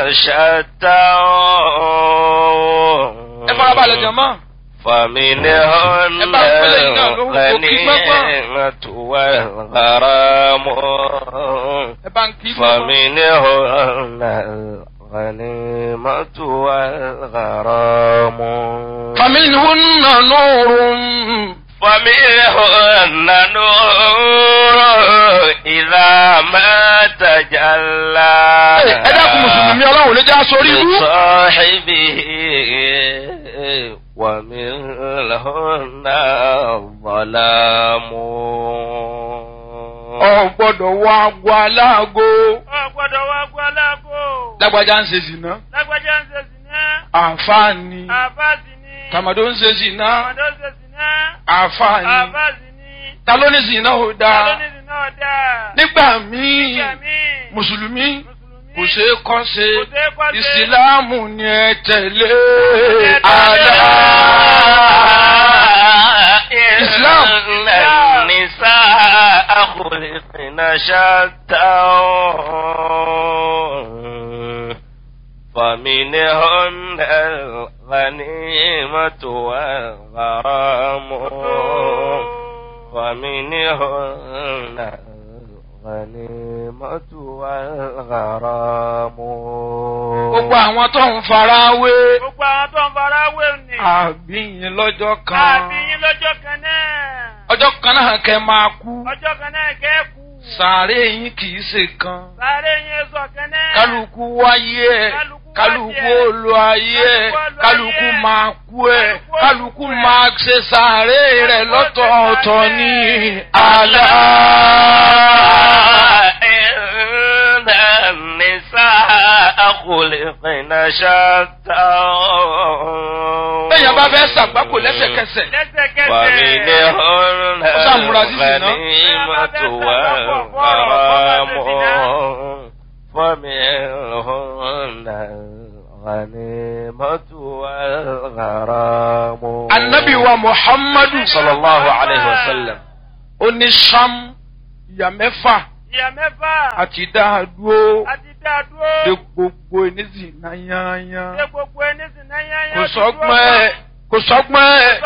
شتى ẹ farabalẹ̀ jọ̀mọ́. فمنهن ẹ bá ń pẹ́lẹ́ yìí náà lórúkọ kí pẹ́pọ́. الغنيمة والغرام ẹ bá ń kí pẹ́pọ́. فمنهن الغنيمة والغرام فمنهن نور فمنهن نور إذا ما تجلى ẹ dákun mùsùlùmí ọlọ́run ló já sórí ibú. لصاحبه ومنهن الظلام ọ gbọ́dọ̀ wọ agbo aláàgó. Ọ gbọ́dọ̀ wá gbọ́ aláàbò. lágbájá ń ṣe zìnà. Lágbájá ń ṣe sìná. àǹfààní. Àfáàsì ni. tàmàdó ń ṣe zìnà. Àmọ̀dó ń ṣe sìná. àǹfààní. Àfáàsì ni. ta ló ní zìnà ò Ta ló dáa. ní sìná ọ̀dà? nígbà míì Nígbà míì. mùsùlùmí Mùsùlùmí. kò ṣeé kọ́ ṣe Kò ṣeé kọ́ ṣe. ìsìláàmù ni ẹ tẹ̀lé. tẹ̀lé. àlá. إسلام النساء خلقن شتى فمنهن الغنيمة والغرام ومنهن الغنيمة والغرام gbogbo àwọn tó ń fara wé Gbogbo àwọn tó ń fara wé ni. àbíyìn lọ́jọ́ kan Àbí yín lọ́jọ́ kan náà. ọjọ́ kan náà kẹ́ máa kú Ọjọ́ kan náà kẹ́kù. sàárè yín kì í ṣe kan Sáré yín sọ kan náà. kálukú wáyé ẹ Kálukú kálukú wáyé ẹ̀. olú ayé ẹ Kálukú olú kálukú ayé ẹ̀. máa kú ẹ Kálukú kálukú olú ẹ̀. máa ṣe sàárè rẹ̀ Kálukú ó ṣe lọ́tọ̀ọ̀tọ̀ sàárè. ní àlá. إن النساء خلقن شتى bẹ́ẹ̀ bá fẹ́ ṣàgbákò lẹ́sẹ̀kẹsẹ̀ Lẹ́sẹ̀kẹsẹ̀. ومنهن Ó sàmúra sí zìnà. الغنيمة والغرام ومنهن الغنيمة والغرام anabi wa muhammadu sallallahu alayhi wa sallam. ó ní sam ìyá mẹ́fà Ìyá mẹ́fà. àti dáadúró Àti dá dúró. de gbogbo ènìyàn náà yányán Ṣé gbogbo ẹni sì náà yányán kò ti dúró sọ́gbọ́n ẹ̀ kò sọ́gbọ́n ẹ̀